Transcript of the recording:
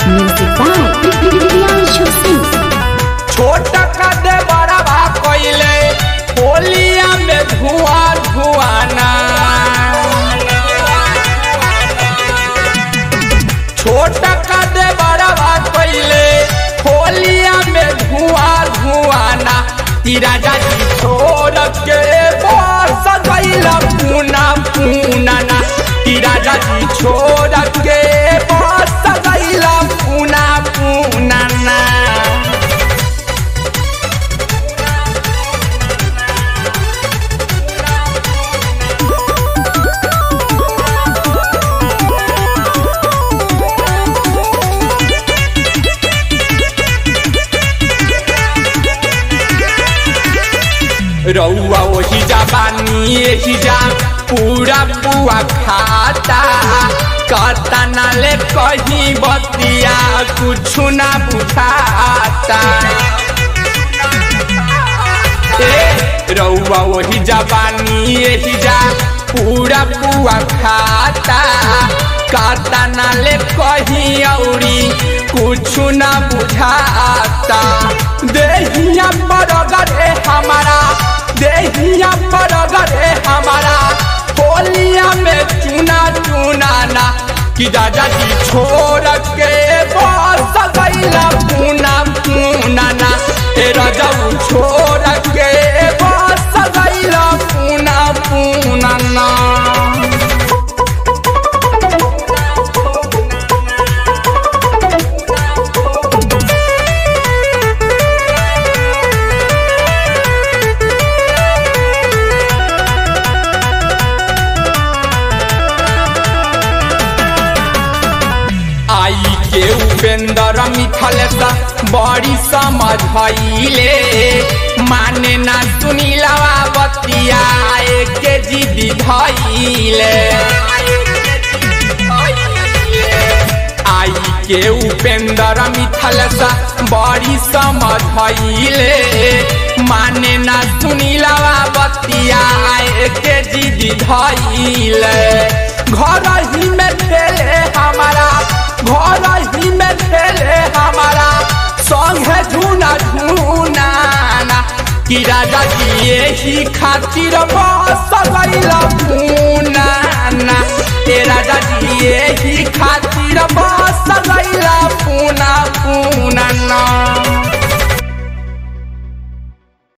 Music by Priyanshu Singh. छोट कदे बड़वा कोइले होलिया में धुआं धुआना छोट कदे बड़वा कोइले होलिया में धुआं धुआना तीरा जाती छोड़ के बस गईला पूना पूना ना तीरा जाती छोड़ के बस गईला पूना पूना ना रउआ वही जाबानी यही जा पूरा पुआ खाता कहता ना ले कहीं बतिया कुछ ना बुझाता ए रउआ वही जाबानी यही जा पूरा पुआ खाता कहता ना ले कहीं औरी कुछ ना बुझाता देहिया पर रे हमारा देहिया पर रे हमारा होलिया में चुना चुना ना कि दादा जी छोड़ के बस गईला पूना पूना ना ए राजा छोड़ के बस गईला पूना पूना ना आई के उपेंद्र मिथल सा बड़ी समझले माने ना सुनीलवा बतिया के जिदी धैले आई के उपेंद्र मिथल सा बड़ी समझले माने ना सुनीलवा बतिया के जिदी धैले घर ही में खेले हमारा घर ही में खेले हमारा संगे झूना झूना ना कि राजा जी यही खातिर बस गईला पूना ना ए राजा जी यही खातिर बस